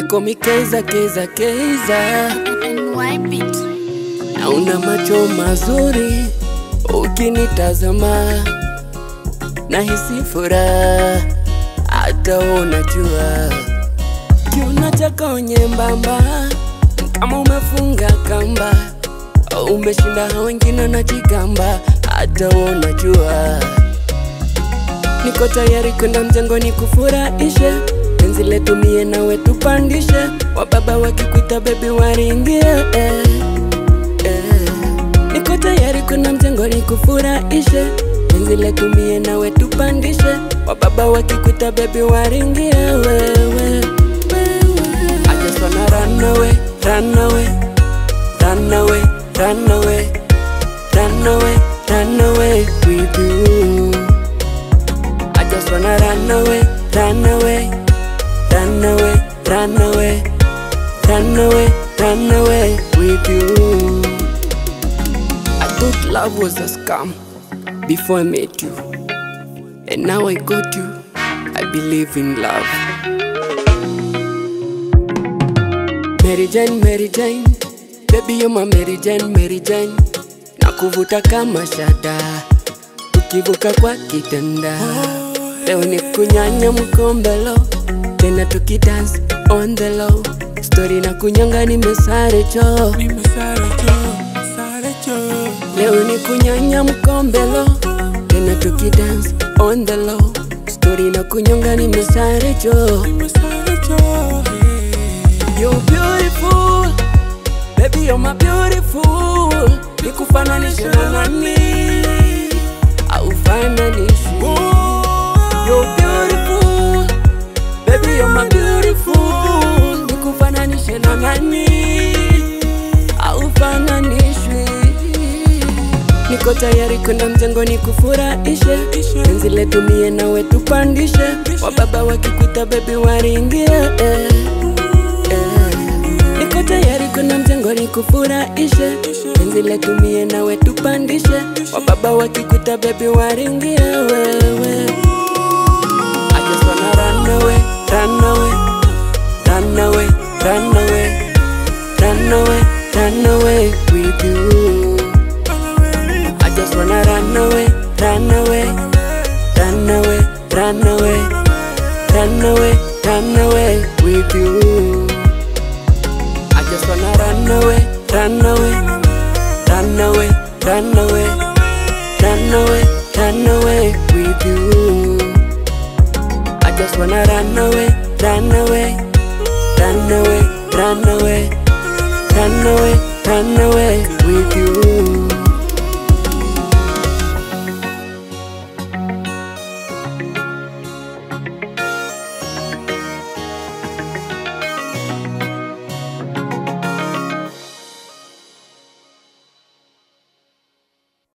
Call me Keza, Keza, Keza. and wipe it. Na una macho mazuri ukinitazama, nahisi furaha hata unajua kiuno chako nyembamba kama umefunga kamba, umeshinda hao wengine na jigamba, hata unajua niko tayari kwenda mjengoni kufurahishe penzi letu mie nawe tupandishe, wababa wakikuita bebi waringie eh, eh. Niko tayari kwenda mjengoni kufurahishe penzi letu mie nawe tupandishe, wababa wakikuita bebi waringie wewe, wewe. I just wanna run away, run away, run away, run away, run away, run away with you. I just wanna run away, run away, run away, run away, run away, run away with you. I thought love was a scam before I met you, and now I got you. I believe in love. Mary Jane, Mary Jane, baby you're my Mary Jane, Mary Jane, nakuvuta kama shada tukivuka kwa kitanda. Leo ni kunyanya mkombelo, tena tukidance on the low. Story na kunyanga nimesare cho, leo ni kunyanya mkombelo, tena tukidance on the low. Story na kunyanga nimesare cho. You're beautiful, baby you're my beautiful. Nikufananishe na nani? Haufananishwi. You're beautiful, baby you're my beautiful. Nikufananishe na nani? Haufananishwi. Niko tayari kwenda mjengoni kufurahishe penzi letu mie nawe tupandishe, wababa wakikuita bebi waringie eh, eh. Niko tayari kwenda mjengoni kufurahishe penzi letu mie nawe tupandishe, wababa wakikuita bebi waringie wewe. I just wanna run away, run away, run away, run away, run away, run away with you. I just wanna run away, run away, run away, run away, run away, run away with you. I just wanna run away, run away, run away, run away, run away, run away with you. I just wanna run away, run away, run away, run away, run away, run away with you.